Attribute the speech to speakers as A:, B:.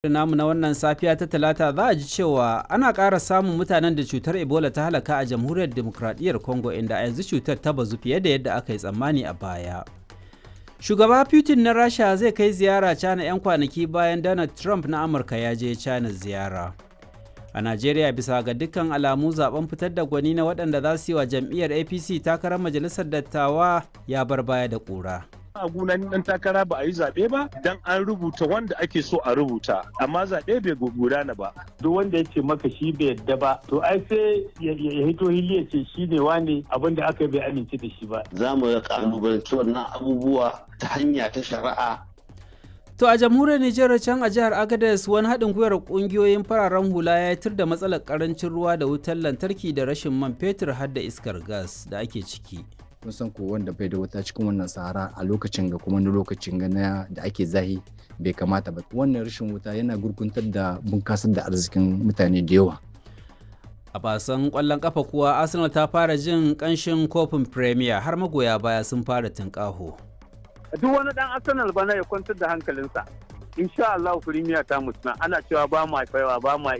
A: namu na wannan safiya ta talata za a ji cewa ana ƙara samun mutanen da cutar ebola ta halaka a jamhuriyar demokradiyyar congo inda a yanzu cutar ta bazu fiye da yadda aka yi tsammani a baya shugaba putin na rasha zai kai ziyara china 'yan kwanaki bayan donald trump na amurka ya je china ziyara a najeriya bisa ga dukkan alamu zaben fitar da gwani na waɗanda za su yi wa jam'iyyar apc takarar majalisar dattawa ya bar baya da ƙura
B: a gunan dan takara ba a yi zaɓe ba dan an rubuta wanda ake so a rubuta amma zaɓe bai gudana ba
C: duk wanda ya ce maka shi bai yadda ba to ai sai ya hito hili ya ce shi ne wane abin da aka bai amince da shi ba
D: za mu kalubalanci wannan abubuwa ta hanya ta shari'a
A: To a jamhuriyar Nijar can a jihar Agadez wani haɗin gwiwar ƙungiyoyin fararen hula ya tir da matsalar ƙarancin ruwa da wutar lantarki da rashin man fetur har da iskar gas da ake ciki.
E: kun san ko wanda bai da wuta cikin wannan sahara a lokacin ga kuma na lokacin ga na da ake zahi bai kamata ba wannan rashin wuta yana gurguntar da bunkasar da arzikin mutane da yawa
A: a basan kwallon kafa kuwa arsenal ta fara jin kanshin kofin premier har magoya baya sun fara tunƙaho
C: duk wani dan arsenal bana ya kwantar da hankalinsa insha Allah premier ta mutuna ana cewa ba mu haifawa ba mu